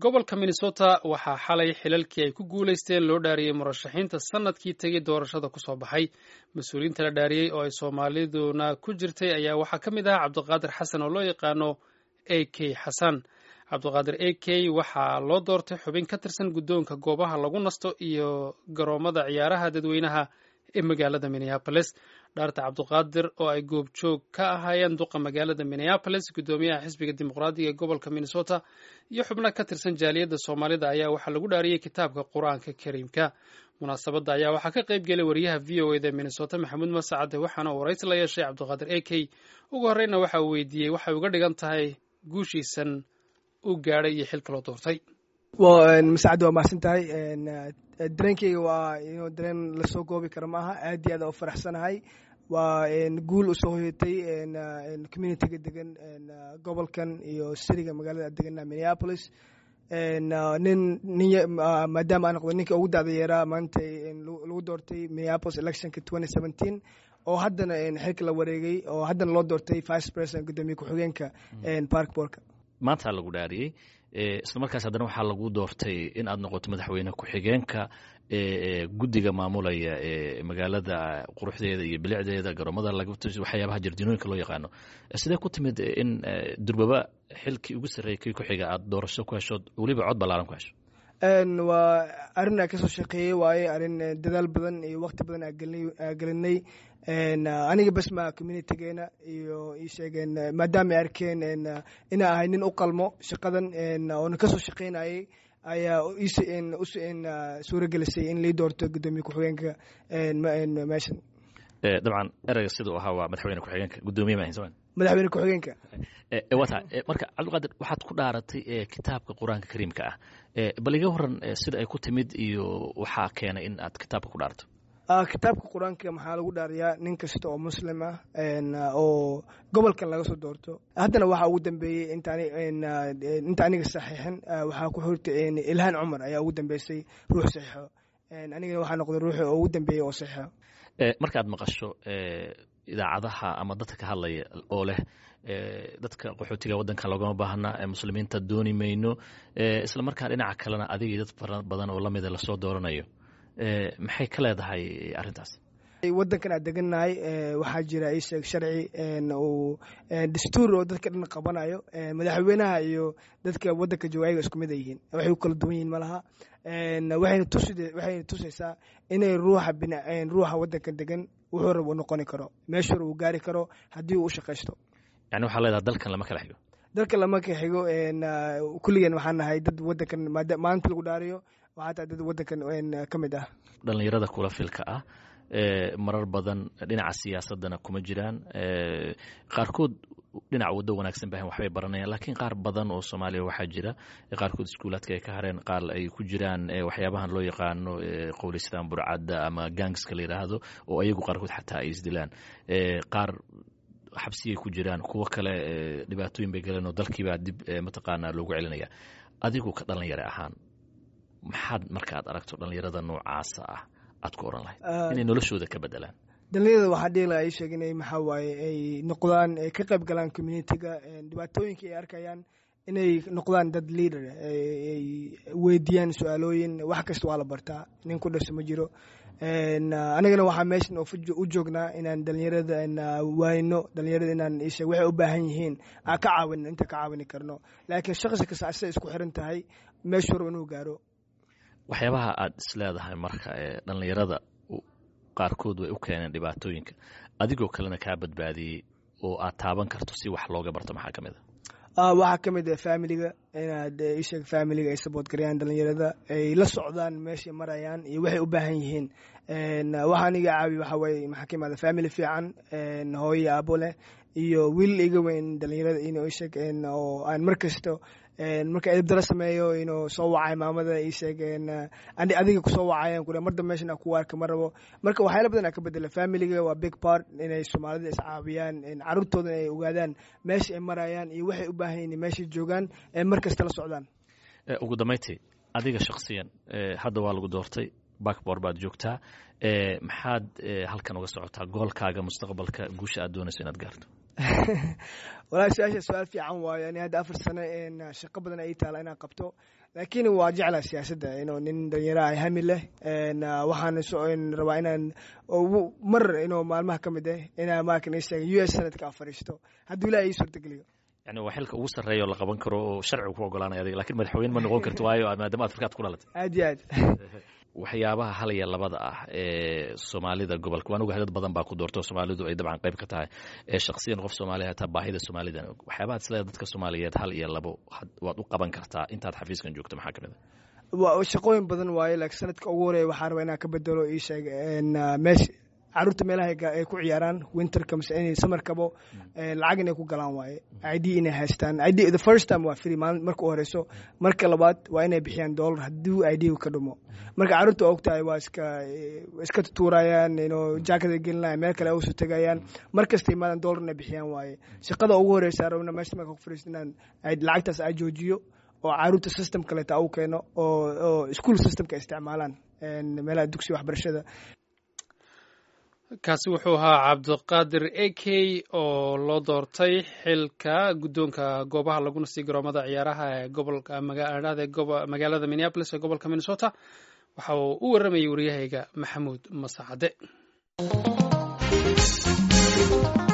gobolka minnesota waxaa xalay xilalkii ay ku guulaysteen loo dhaariyey murashaxiinta sanadkii tegey doorashada kusoo baxay mas-uuliyiinta la dhaariyey oo ay soomaaliduna ku jirtay ayaa waxaa ka mid ahaa cabdiqaadir xasan oo loo yaqaano a k xasan cabdiqaadir a k waxaa loo doortay xubin ka tirsan guddoonka goobaha lagu nasto iyo garoomada ciyaaraha dadweynaha ee magaalada minneabolis dhaarta cabdiqaadir oo ay goobjoog ka ahaayeen duqa magaalada minneabolis guddoomiyaha xisbiga dimuqraadiga ee gobolka minnesota iyo xubno ka tirsan jaaliyadda soomaalida ayaa waxaa lagu dhaariyey kitaabka qur-aanka kariimka munaasabadda ayaa waxaa ka qayb gelay wariyaha v o eda minnesota maxamuud masacade waxaana uu waraysi la yeeshay cabdiqaadir a k ugu horreyna waxa uu weydiiyey waxay uga dhigan tahay guushiisan u gaadhay iyo xilka loo doortay masacad waa mahadsan tahay dareenkeyga waa inuu dareen lasoo goobi karo maaha aad iyo aad u faraxsanahay waa guul usoo hoyatay communitiga degan gobolkan iyo siriga magaalada degana minneapolis nin nin maadaama aan noqdo ninka ugu dacda yeeraa maanta lagu doortay minneapolis electionka twenty seventeen oo haddana xilka la wareegay oo haddana loo doortay vice president guddoomiye ku-xigeenka park borka maanta lagu dhaariyey isla markaas haddana waxaa lagu doortay in aad noqoto madaxweyne ku-xigeenka guddiga maamulaya ee magaalada quruxdeeda iyo bilicdeeda garoomada waxyaabaha jardiinooyinka loo yaqaano sidee ku timid in durbaba xilkii ugu sarreeyay kii ku-xiga aad doorasho ku hesho weliba cod ballaaran ku hesho waa arrin aan kasoo shaqeeyey waaye arrin dadaal badan iyo wakti badan aa gelinay aniga bas ma communitigeena iyo ii sheegeen maadaama ay arkeen inaa ahay nin u qalmo shaqadan oona kasoo shaqeynayay ayaa suura gelisay in lii doorto guddoomiye ku-xigeenka meeshan dabcan ereyga siduu ahaa waa madaxweyne ku-xigeenka guddoomiye ma ahayn madaxweyne ku-xigeenka wata marka cabdiqaadir waxaad ku dhaaratay kitaabka qur-aanka kariimka ah bal iga waran sida ay ku timid iyo waxaa keenay in aad kitaabka ku dhaarto kitaabka qur-aanka maxaa lagu dhaariyaa nin kasta oo muslim ah oo gobolkan laga soo doorto haddana waxaa ugu dambeeyey inta aniga saxiixin waxaa ku xirta ilhaan cumar ayaa ugu dambeysay ruux saxiixo anigana waxaa noqday ruuxi oo ugu dambeeyey oo saxiixo markaad maqasho idaacadaha ama dadka ka hadlaya oo leh dadka qaxootiga waddanka loogama baahna muslimiinta dooni mayno isla markaa dhinaca kalena adigii dad fara badan oo lamida lasoo dooranayo maxay ka leedahay arrintaas waddankan aad degannahay waxaa jira isheeg sharci uu dastuur oo dadka dhan qabanayo madaxweynaha iyo dadka waddanka jooga ayaga isku mid a yihiin waxay u kala duwan yihiin malaha waxayna waxayna tusaysaa inay ruuxa ruuxa waddankan degan wuxuu rab u noqoni karo meeshuu rab uu gaari karo haddii uu u shaqaysto yani waxaa leedahay dalkan lama kala xigo dalka lama ka xigo kulligeen waxaan nahay dad waddankan maalinta lagu dhaariyo waxaa tahay dad waddankan ka mid ah dhallinyarada kula filka ah marar badan dhinaca siyaasadana kuma jiraan qaarkood dhinaca waddo wanaagsan bahan waxbay baranayaan laakiin qaar badan oo soomaaliya waxaa jira qaarkood iskuulaadka ay ka hareen qaar ay ku jiraan waxyaabahan loo yaqaano qowlistaan burcadda ama gangska la yidhaahdo oo ayagu qaarkood xataa ay isdilaan qaar xabsiyay ku jiraan kuwo kale dhibaatooyin bay galeen oo dalkiibaa dib mataqaanaa loogu celinaya adigu ka dhalinyare ahaan maxaad marka aad aragto dhallinyarada noocaasa ah aad ku oran lahayd inay noloshooda ka bedelaan dhallinyarada waxaa dhihi laha ay sheeg inay maxaa waaye ay noqdaan ay ka qayb galaan communitiga dhibaatooyinka ay arkayaan inay noqdaan dad leader ay weydiiyaan su-aalooyin wax kasta waa la bartaa nin ku dhasho ma jiro anigana waxaa meeshan u joognaa inaan dhalinyarada waayno dhalinyarada inaan isheeg waxay u baahan yihiin aan ka caawin inta ka caawini karno laakiin shaqsi kasta asay isku xiran tahay meeshuu rabo inuu gaaro waxyaabaha aad isleedahay marka ee dhallinyarada qaarkood way u keeneen dhibaatooyinka adigoo kalena kaa badbaadiyey oo aad taaban karto si wax looga barto maxaa ka mid a waxaa ka mid ah familiga inaad isheeg familiga ay saboot garayaan dhalinyarada ay la socdaan meeshay marayaan iyo waxay u baahan yihiin waxa aniga caawi waxa waaye maxaa ka imaada family fiican hooyo aabo leh iyo wiil iga weyn dhalinyarada inuu isheeg oo aan mar kasto marka edabdala sameeyo inuu soo wacay maamada ii sheegeen adiga kusoo wacayan kule mar dambe meeshan ku arka ma rabo marka waxyaala badan aa ka bedela familiga waa big part inay soomaalida iscaawiyaan caruurtooda ay ogaadaan meesha ay marayaan iyo waxay u baahan yihin meeshay joogaan mar kasta la socdaan ugu dambayntii adiga shaksiyan hadda waa lagu doortay bakbor baad joogtaa maxaad halkan uga socotaa goolkaaga mustaqbalka guusha aad doonayso inaad gaarto walahi su-aasha su-aal fiican waayo ani hadda afar sano shaqo badan ay taala inaan qabto laakiin waa jeclaa siyaasadda inuu nin dhalinyaro ah hami leh waxaan rabaa inaan mar inuu maalmaha ka mid ah inaa maakan ii sheega u s sanadka a fadhiisto hadduu ilaah ii suurtageliyo yani waa xilka ugu sarreeya oo la qaban karo oo sharcigu ku ogolaanaya adiga lakin madaxweyne ma noqon karto waayo maadaama ad farkaad ku dhalatay aad iyo aad waxyaabaha hal iyo labada ah ee soomaalida gobolka waan ogahay dad badan baa ku doorto soomaalidu ay dabcan qayb ka tahay ee shaksiyan qof soomaaliya hataa baahida soomaalida waxyaabaha isleeda dadka soomaaliyeed hal iyo labo waad u qaban kartaa intaad xafiiskan joogto maxaa kamid a shaqooyin badan waaye laakiin sanadka ugu horeeya waxaa rabaa inaan ka bedelo ii sheeg meesha caruurta meelaha ay ku ciyaaraan winterka mise inay samarkabo lacag inay ku galaan waaye id inay haystaan id the first time waa free maalin marka u horeyso marka labaad waa inay bixiyaan dollar hadduu id ka dhumo marka caruurta waa ogtahay waa iska iska tutuurayaan ino jacket ay gelinayaan meel kale usu tegayaan mar kasta imaadan dollar inay bixiyaan waaye shaqada ugu horeysa rabna meesha marka ku fariisto inaan lacagtaas ay joojiyo oo caruurta system kaleeta u keeno oo oo school systemka isticmaalaan meelaha dugsiga waxbarashada kaasi wuxuu ahaa cabdiqaadir a k oo loo doortay xilka guddoonka goobaha laguna sii garoomada ciyaaraha ee gobolka magaalada minneapolis ee gobolka minnesota waxa uu u warramayay waryahayga maxamuud masacade